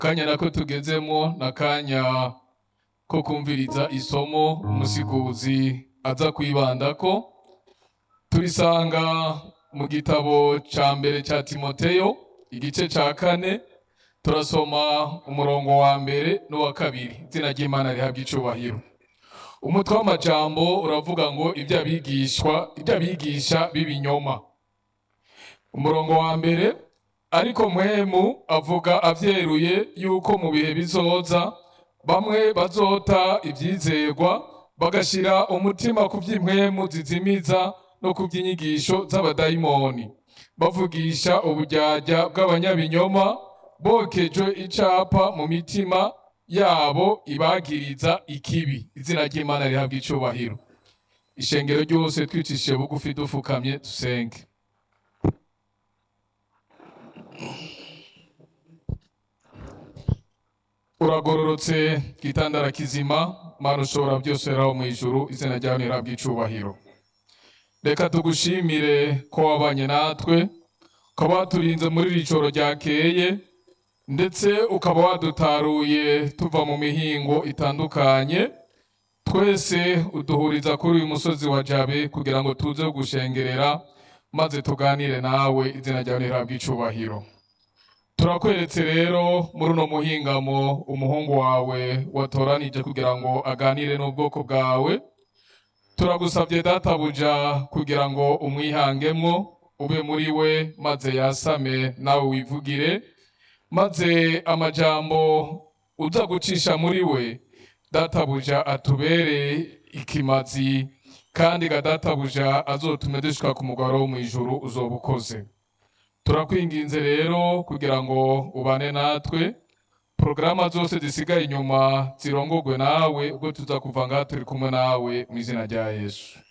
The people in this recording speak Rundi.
kanya nako tugezemo na kanya ko kumviriza isomo umusiguzi aza kwibandako turisanga mu gitabo ca mbere ca timoteyo igice ca kane turasoma umurongo wa mbere n'uwa kabiri izina ry'imana rihabwa icubahiro umutwe w'amajambo uravuga ngo ibyo abigishwa ibyo abigisha b'ibinyoma umurongo wa mbere ariko mwemu avuga avyeruye yuko mu bihe bizoza bamwe bazota ivyizerwa bagashira umutima ku vy'impwemu zizimiza no ku vy'inyigisho z'abadayimoni bavugisha uburyarya bw'abanyabinyoma bokejwe icapa mu mitima yabo ibagiriza ikibi izina ry'imana rihabwa icubahiro ishengero ryose twicishije bugufi dufukamye dusenge uragororotse gitandara kizima mana ushobora byose raho mu ijuru izina ryawe nirihabwa icubahiro reka tugushimire ko wabanye natwe ukaba waturinze muri iri joro ryakeye ndetse ukaba wadutaruye tuva mu mihingo itandukanye twese uduhuriza kuri uyu musozi wa jabe kugira ngo tuze gushengerera maze tuganire nawe izina ryawe nirihabwa icubahiro turakweretse rero muri uno muhingamo umuhungu wawe watoranije kugira ngo aganire n'ubwoko bwawe turagusabye databuja kugira ngo umwihangemwo ube muri we maze yasame nawe wivugire maze amajambo uza gucisha muri we databuja atubere ikimazi kandi ga databuja azotume dushika ku mugaro wo mu ijuru uzoba ukoze turakwinginze rero kugira ngo ubane natwe porogaramu zose zisigaye inyuma zirongogwe nawe ubwo tuza kuva ngaha turi kumwe nawe mu izina rya yesu